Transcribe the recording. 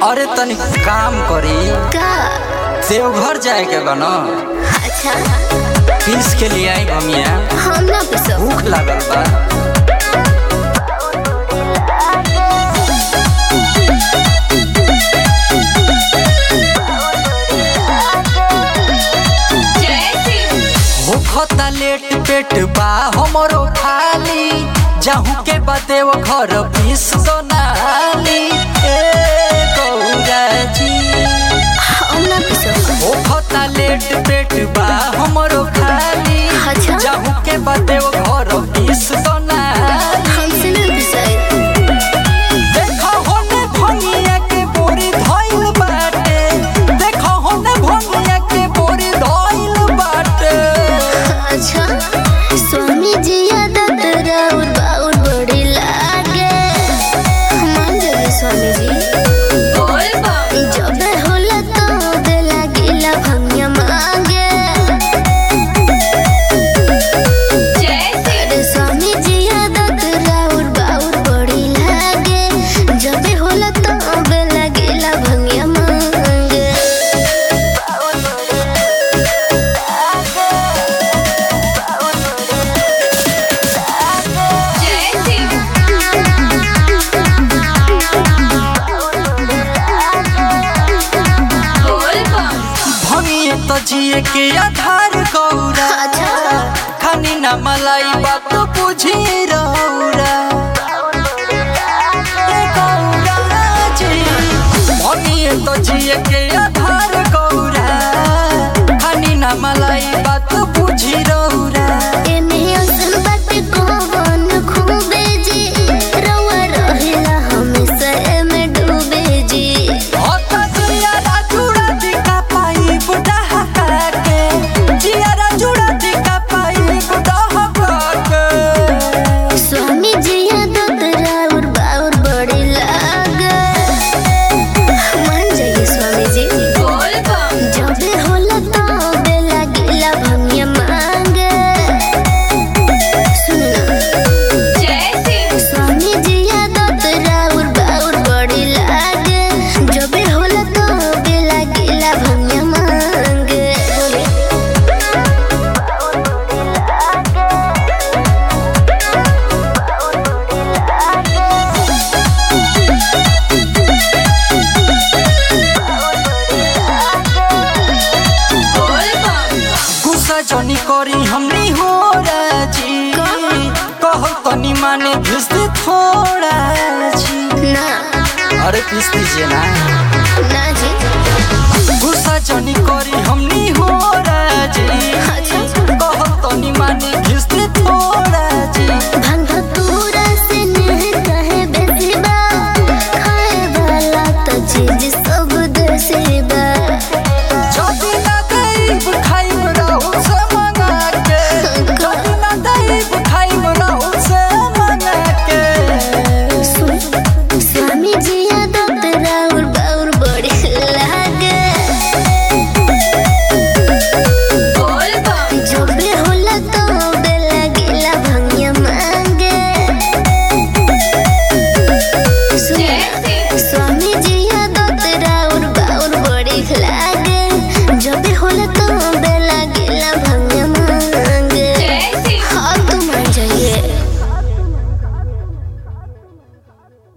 अरे तनी काम करी का देवघर जाए के बा न अच्छा पीस के लिए आई भमिया हम ना पिसो भूख लागल बा होखता लेट पेट बा हमरो खाली जाहू के बाते वो घर पीस दो नाली ए गौरा जी हम ना पिसो होखता लेट पेट बा हमरो खाली अच्छा। जाहू के बाते वो घर पीस दो नाली हमसे ना पिसाई देखो होने भंगिया के बोरी धइल बाटे देखो होने भंगिया के बोरी धइल बाटे अच्छा स्वामी जी आदत राउर बाउर बड़ी लागे मान जाए स्वामी जी जब होला तो दे लागिला भंगिया मांगे अरे स्वामी जी आदत राउर बाउर बड़ी लागे जब होला तो दे लागिला भंगिया मांगे भंगिए तो जिए के आधार गौरा अच्छा। खानी ना मलाई बात बुझी रौरा ए गौरा जी भंगिए तो जिए के आधार गौरा खानी ना मलाई बात बुझी रौरा एमे असन बाटे कौन खूबे जी रउआ रहेला हमेशा एमे डूबे जी होता जियारा जुड़ा दिखा पाई बुढ़ा हका के जियारा जुड़ा दिखा पाई बुढ़ा हका के स्वामी जी आदत राउर बाउर बड़ी लागे मान जाइए स्वामी जी जबे होला तबे लागिला भंगिया मांगे सुनो स्वामी जी आदत राउर बाउर बड़ी लागे जबे होला तबे लागिला भंगिया मांगे बोले गुस्सा जनी करी हमनी हो राजी कहो तनी माने भेज दे थोड़ा जी ना अरे पीस दीजिए ना ना जी गुस्सा जनी करी हमनी हो राजी